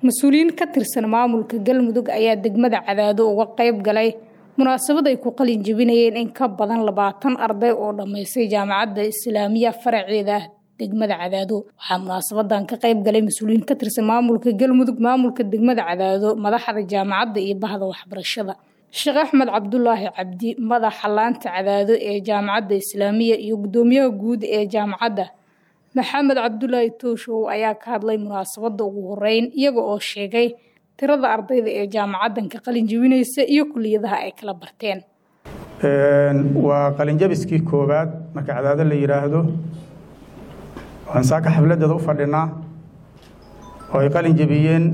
mas-uuliyiin ka tirsan maamulka galmudug ayaa degmada cadaado uga qayb galay munaasabad ay ku qalin jebinayeen in ka badan labaatan arday oo dhammaystay jaamacadda islaamiya faraceeda degmada cadaado waxaa munaasabadan ka qayb galay mas-uuliyiin ka tirsan maamulka galmudug maamulka degmada cadaado madaxda jaamacadda iyo bahda waxbarashada sheekh axmed cabdulaahi cabdi madaxa laanta cadaado ee jaamacadda islaamiya iyo guddoomiyaha guud ee jaamacadda maxamed cabdulaahi tooshow ayaa ka hadlay munaasabadda ugu horeyn iyaga oo sheegay tirada ardayda ee jaamacaddan ka qalin jebinaysa iyo kuliyadaha ay kala barteen waa qalinjabiskii koowaad marka cadaado la yidhaahdo waxaan saaka xafladeeda u fadhinaa oo ay qalin jebiyeen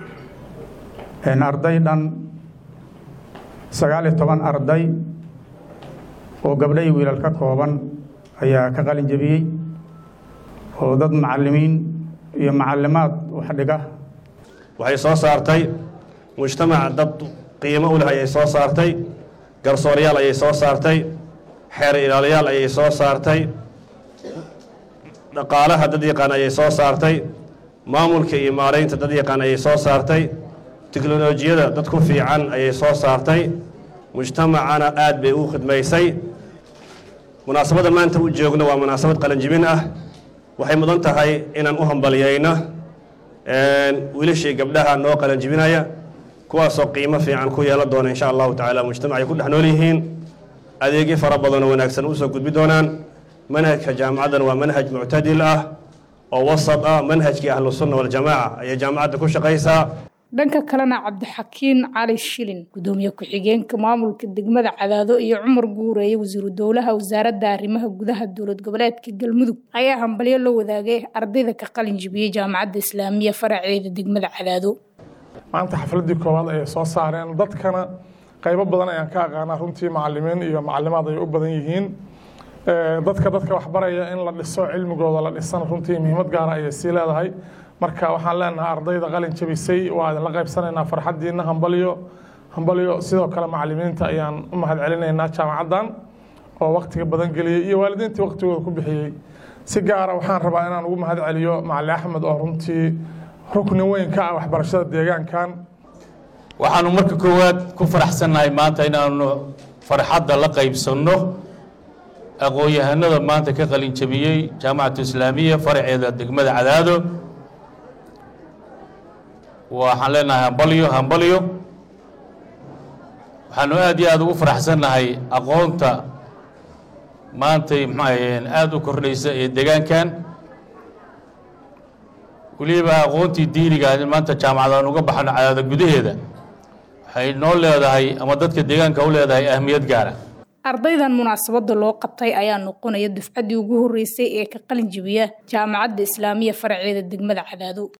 arday dhan sagaal iyo toban arday oo gabdho iyo wiilal ka kooban ayaa ka qalin jebiyey oo dad macallimiin iyo macallimaad wax dhiga waxay soo saartay mujtamac dad qiimo u leh ayay soo saartay garsooryaal ayay soo saartay xeer ilaaliyaal ayay soo saartay dhaqaalaha dad yaqaan ayay soo saartay maamulka iyo maaraynta dad yaqaan ayay soo saartay teknolojiyada dad ku fiican ayay soo saartay mujtamacana aad bay u khidmaysay munaasabadda maanta u joogno waa munaasabad qalanjibin ah waxay mudan tahay inaan u hambalyayno wiilashii gabdhaha noo qalanjibinaya kuwaasoo qiimo fiican ku yeelan doona insha allahu tacaala mujtamacay ku dhex nool yihiin adeegyo fara badanoo wanaagsan usoo gudbi doonaan manhajka jaamacaddan waa manhaj muctadil ah oo wasad ah manhajkii ahlusunna waljamaaca ayay jaamacadda ku shaqaysaa dhanka kalena cabdixakiin cali shilin gudoomiye ku-xigeenka maamulka degmada cadaado iyo cumar guureeye wasiiru dowlaha wasaaradda arrimaha gudaha dowlad goboleedka galmudug ayaa hambalyo la wadaagay ardayda ka qalin jibiyey jaamacadda islaamiya faraceeda degmada cadaado maanta xafladii koowaad ayay soo saareen dadkana qaybo badan ayaan ka aqaanaa runtii macalimiin iyo macalimaad ay u badan yihiin dadka dadka waxbaraya in la dhiso cilmigooda la dhisana runtii muhiimad gaara ayay sii leedahay marka waxaan leenahay ardayda qalin jabisay waa idinla qaybsanaynaa farxaddiina hambalyo hambalyo sidoo kale macalimiinta ayaan u mahad celinaynaa jaamacaddan oo waktiga badan geliyey iyo waalidiintii waktigooda ku bixiyey si gaara waxaan rabaa inaan ugu mahad celiyo macali axmed oo runtii rukni weyn ka ah waxbarashada deegaankan waxaanu marka koowaad ku faraxsannahay maanta inaanu farxadda la qaybsanno aqoon-yahanada maanta ka qalin jabiyey jaamacatu islaamiya faraceeda degmada cadaado waxaan leenahay hambalyo hambalyo waxaanu aad iyo aada ugu faraxsannahay aqoonta maantay maxaahayeen aada u kordhaysa ee deegaankan weliba aqoontii diiniga maanta jaamacadaan uga baxano cadaada gudaheeda waxay noo leedahay ama dadka deegaanka u leedahay ahmiyad gaara ardaydan munaasabadda loo qabtay ayaa noqonaya dufcaddii ugu horreysay ee ka qalin jibiya jaamacadda islaamiya faraceeda degmada cadaado